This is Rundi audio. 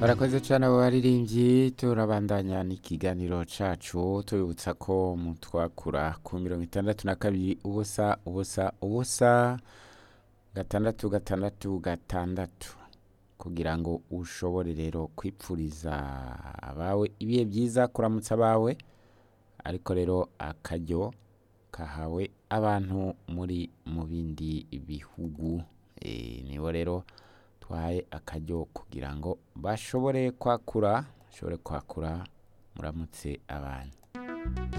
barakoze cyane abo baririmbyi turabandanya n'ikiganiro cacu tubibutsa ko mutwakura ku mirongo itandatu na kabiri ubusa ubusa ubusa gatandatu gatandatu gatandatu kugira ngo ushobore rero kwipfuriza abawe ibihe byiza kuramutsa abawe ariko rero akaryo kahawe abantu muri mu bindi bihugu Eh, nibo rero twahaye akaryo kugira ngo bashobore kwakura bashobore kwakura muramutse abantu